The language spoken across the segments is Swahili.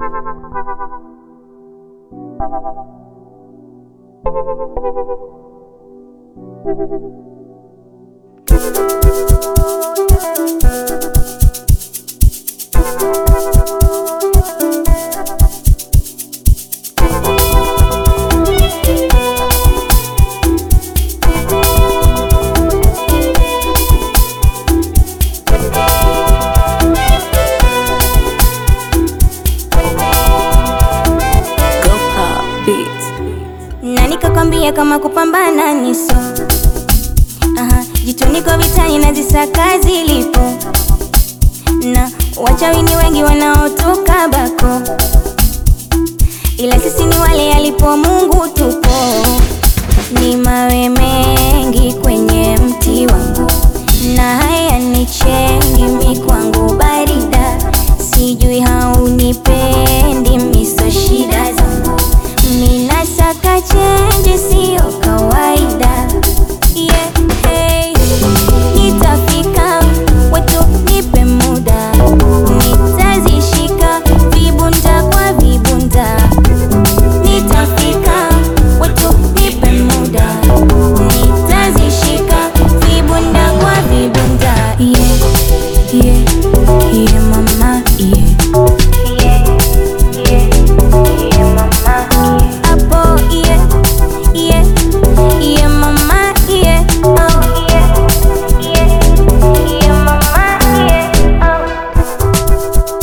na nikakwambia kama kupambana niso Aha, jitu niko vitani na zisaka zilipo na wachawi ni wengi wanaotoka bako, ila sisi ni wale alipo Mungu tupo. Ni mawe mengi kwenye mti wangu na haya ni chengi mi kwangu barida, sijui haunipendi miso shida zangu mina saka chenji sio kawaida yeah, hey. Nitafika wetu nipe muda nitazishika vibunda kwa vibunda Nitafika wetu nipe muda nitazishika vibunda kwa vibunda yeah, yeah, yeah, mama yeah. Apo, yeah, yeah, yeah, mama, yeah, oh, yeah, yeah, yeah, mama, yeah, oh.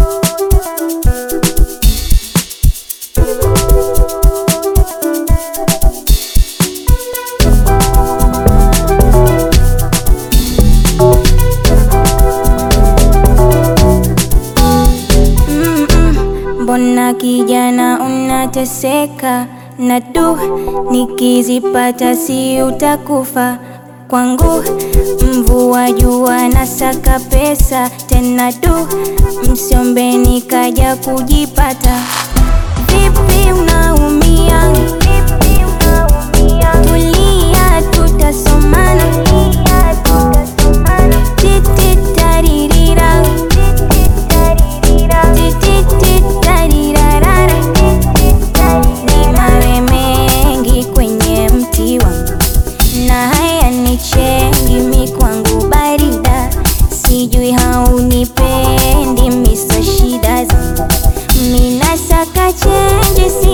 Mm-mm. Mbona kijana unateseka na du, nikizipata si utakufa kwangu. Mvua jua na saka pesa tena du, msiombe nikaja kujipata. Vipi unaumia? Tulia, tutasomana. Titi taririra. Titititarirarara. Ni mawe mengi kwenye mti wangu na haya ni chengi mi kwangu barida, sijui haunipendi miso shida zangu mina saka chenji si